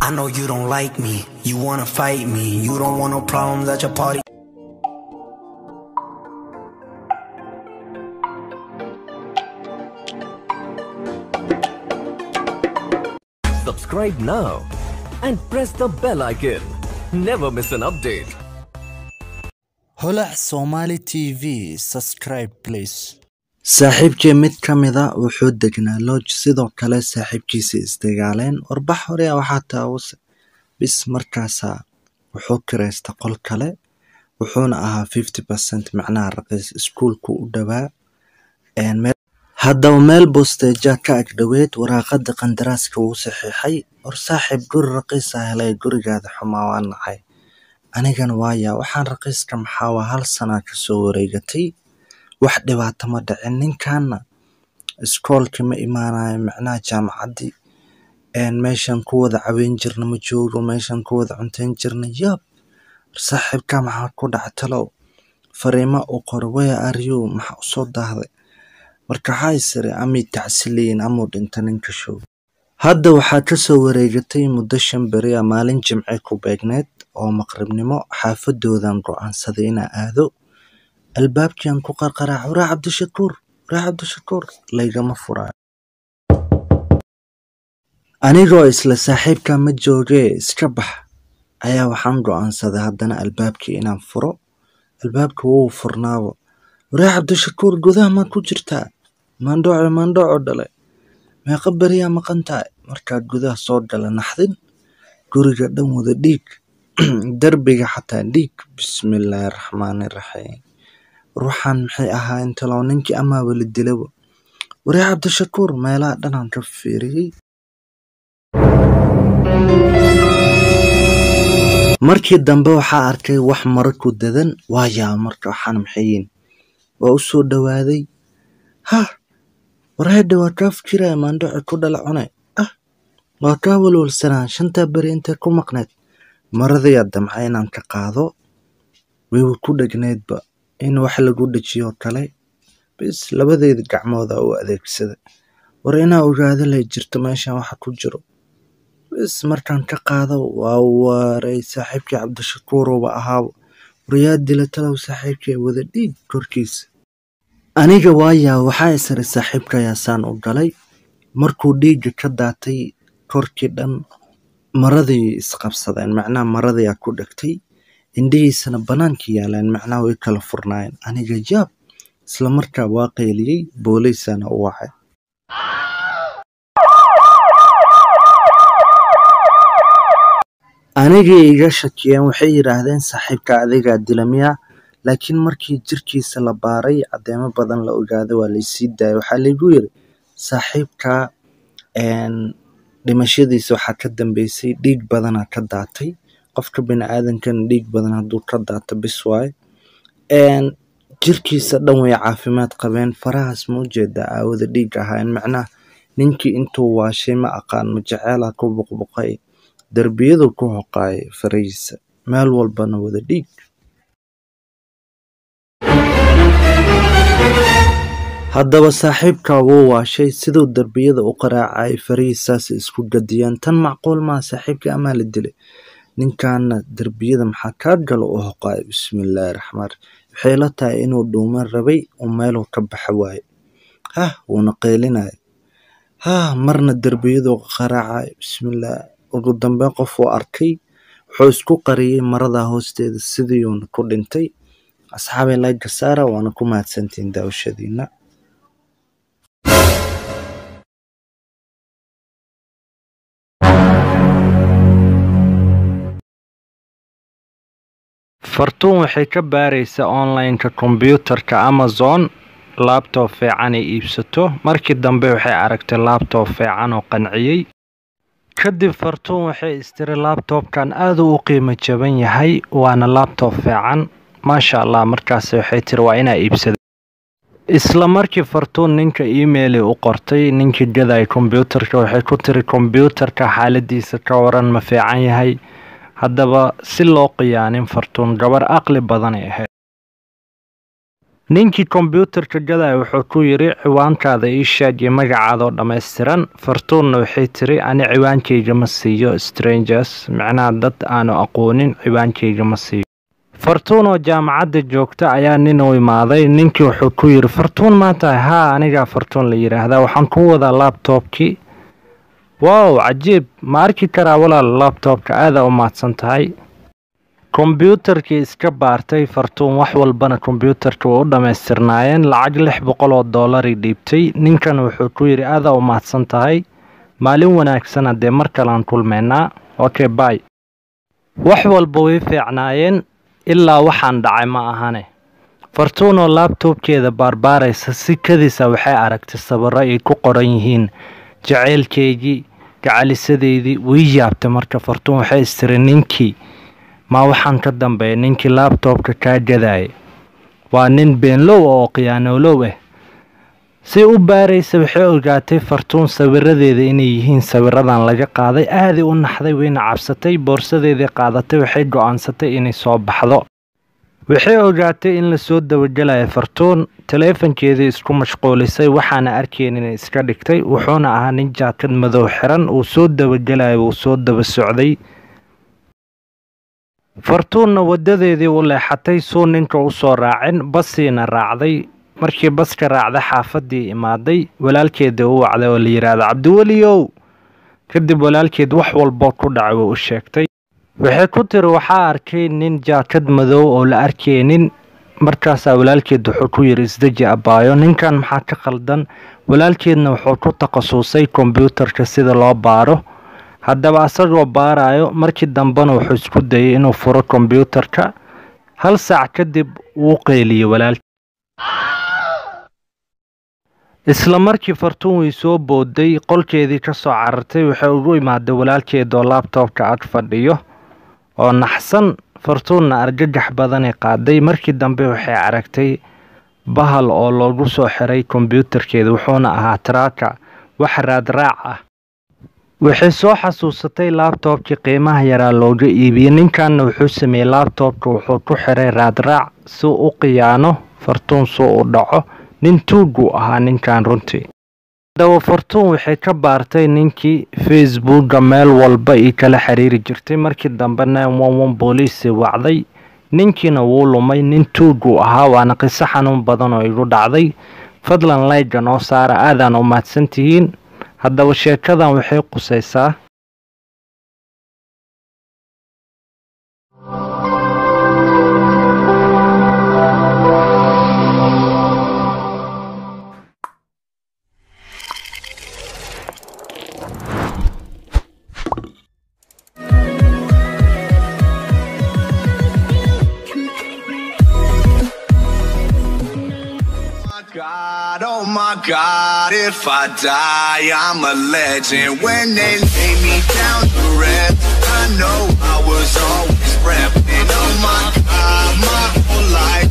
I know you don't like me, you wanna fight me, you don't want no problems at your party. Subscribe now and press the bell icon. Never miss an update. holac somali t v subscribe please saaxiibkii mid ka mida wuxuu degnaa lodge sidoo kale saaxiibkiisa isdagaaleen warbax hore waxaa taawuse bis markaasaa wuxuu kiraysta qol kale wuxuuna ahaa fifty percent macnaha raqiis iskuulku u dhowaa haddaba meel bosteeja ka ag dhoweed waraaqada qandaraaska wuu saxiixay war saaxiib guri raqiisa helay gurigaada xumaa waa nacay anigana waaya waxaan raqiiska maxaa waa hal sanaa kasoo wareegatay wax dhibaato ma dhicin ninkaana iskoolka ma imaanayo macnaha jaamacaddii meeshan ku wada caweyn jirna ma joogo meeshan ku wada cunteyn jirna yab saaxiibka maxaa ku dhaca talow fariimo u qoro waya aryu maxaa usoo daahday marka waxaa isiri amay tacsiliyin amuu dhinta ninka show hadda waxaa kasoo wareegatay muddo shan beri a maalin jimce ku beegneed oo maqribnimo xaafadoodan go-aansaday inaa aado albaabkian ku qarqaraac waraa cabdishakuur waraa cabdishakuur laygama furaayo anigoo isla saaxiibka ma joogee iska bax ayaa waxaan go-aansaday haddana albaabkii inaan furo albaabka wuu furnaabo waraa cabdishakuur gudaha maa ku jirtaa maandhooco maandhooco dhale meeqa beriyaa maqan tahay markaa gudaha soo gala naxdin guriga dhan wada dhiig derbiga xataa dhiig bismillaahi raxmaani raxiim ruuxan maxay ahaa intalow ninkii amaaba la dilaba waraa cabdishakuur meelaha dhanaan ka fiiriyey markii dambe waxaa arkay wax maro ku dadan waayaa marka waxaan maxayin waa u soo dhowaaday hah warhedha waa kaa fikiraya maandhoci ku dhala cunay ah waa kaa walwalsanaa shantaa beri intay ku maqneed maradayaa damca inaan ka qaado wayba ku dhegneedba in wax lagu dhejiyoo kale bis labadeeda gacmooda u adeegsada war inaa ogaado lay jirto meeshan waxa ku jiro bis markaan ka qaado waa waaray saaxiibkii cabdishakuuruba ahaaba waryaa dila talow saaxiibkii wada dhiig korkiisa aniga waayaa waxaa isiri saaxiibkayaasaan u galay markuu dhiigga ka daatay korkii dhan maradii isqabsadeen macnaha maradayaa ku dhegtay indhihiisana bannaanka yaaleen macnaha way kala furnaayeen aniga yaab isla markaa waa qayliyey booliisana u wacay anigii iga shakiyeen waxay yidhaahdeen saaxiibka adigaa dilamiya laakiin markii jirkiisa la baaray caddeemo badan la ogaaday waa laysii daayay waxaa laygu yiri saaxiibka dhimashadiisa waxaa ka dambeysay dhiig badanaa ka daatay qofka bini aadankana dhiig badan hadduu ka daato bis waaye jirkiisa dhan way caafimaad qabeen farahaas ma ujeedaa aawada dhiig ahaayeen macnaha ninkii intuu waashay ma aqaan ma jaceelaa ku buqbuqay derbiyadu ku hoqaayay farahiisa meel walbana wada dhiig haddaba saaxiibka wuu waashay siduu derbiyada u qaraacay farihiisaas isku gadiyeen tan macquul maa saaxiibkii amaa la dilay ninkaana derbiyada maxaa kaa galo u hoqaay bismillaahi raxmaan waxay la tahay inuu dhuuman rabay uu meeluu ka baxa waaye hah wuuna qaylinaya hah marna derbiyadu qaraacay bismillaah ugu dambeyn qof uu arkay wuxuu isku qariyey marada hoosteeda sidiiuuna ku dhintay asxaabay laga saara waana ku mahadsantihiin daawashadiina fartuun waxay ka baaraysaa online-ka kombiyuutarka amazon laabtoob fiican ay iibsato markii dambe waxay aragtay laabtoob fiican oo qanciyey kadib fartuun waxay istiri laabtoobkan aada u qiimo jaban yahay waana laabtoob fiican maasha allah markaas waxay tiri waa inaa iibsada isla markii fartuun ninka emaili u qortay ninkii gaday kombiyuutarka waxay ku tiri kombiyuutarka xaaladiisa ka waran ma fiican yahay haddaba si loo qiyaanin fartuun gabar aqli badanay ahayd ninkii kombyuutarka gadaya wuxuu ku yidhi ciwaankaada ii sheeg iyo magacaadoo dhammaystiran fartuunna waxay tiri ani ciwaankayga ma siiyo strangers micnaha dad aanu aqoonin ciwaankayga ma siiyo fartuun oo jaamacadda joogta ayaa nin u imaaday ninkii wuxuu ku yidhi fartuun maa tahay haa anigaa fartuun la yidhaahdaa waxaan ku wadaa labtobkii wow cajiib ma arki karaa walaal labtobka aadaa u mahadsan tahay kombyuutarkii iska baartay fartuun wax walbana kombyuutarka way u dhammaystirnaayeen lacag lix boqol oo doolari dhiibtay ninkan wuxuu ku yidhi aadaa u mahadsan tahay maalin wanaagsana dee mar kalean kulmaynaa okay bay wax walba way fiicnaayeen ilaa waxaan dhacay ma ahane fartuun oo laabtoobkeeda baarbaaraysa si kadisa waxay aragtay sawirro ay ku qoran yihiin jaceylkeygii gacalisadeydii way yaabtay marka fartuun waxay istiri ninkii maa waxaan ka dambeeya ninkii laabtoobka kaa gadaya waa nin beenlow oo khiyaanoolow ah si u baaraysa waxay ogaatay fartuun sawiradeeda inay yihiin sawiradan laga qaaday aaday u naxday wayna cabsatay boorsadeedii qaadatay waxay go-aansatay inay soo baxdo waxay ogaatay in lasoo dabagelaya fartuun taleefankeedii isku mashquulisay waxaana arkayn inay iska dhigtay wuxuuna ahaa nin jaakad madow xiran uu soo dabagelaya uu soo daba socday fartuunna wadadeedii u leexatay suu ninka u soo raacin basiina raacday markii baska raacda xaafadii imaaday walaalkeeda u wacday oo la yidhaahdo cabdiweliyow kadib walaalkeed wax walboo ku dhacay way u sheegtay waxay ku tiri waxaa arkay nin jaakad madow oo la arkaynin markaasaa walaalkeed wuxuu ku yidhi isdeji abaayo ninkan maxaa ka khaldan walaalkeedna wuxuu ku takhasusay kombyuutarka sida loo baaro haddaba asagoo baarayo markii dambena wuxuu isku dayay inuu furo kombyuutarka hal saac kadib wuu qeyliyey walaalkii isla markii fartuun way soo booday qolkeedii ka soo carartay waxay ugu imaaday walaalkeed oo laabtoobka ag fadhiyo oo naxsan fartuunna argagax badanay qaaday markii dambe waxay aragtay bahal oo loogu soo xiray kombyuutarkeeda wuxuuna ahaa taraaka wax raadraac ah waxay soo xasuusatay laabtoobkii qiimaha yaraa looga iibiyey ninkanna wuxuu sameeyey laabtoobka wuxuu ku xiray raadraac si u khiyaano fartuun suu u dhaco nin tuuguu ahaa ninkan runtii haddaba fartuun waxay ka baartay ninkii facebooka meel walba ii kala xiriiri jirtay markii dambe nine booliisi wacday ninkiina wuu lumay nin tuuguu ahaa waana qiso xanuun badan oo igu dhacday fadlan layga noo saara aadaan u mahadsan tihiin haddaba sheekadan waxay qusaysaa God, oh my God, if I die, I'm a legend. When they lay me down to rest, I know I was always repping. Oh my God, my whole life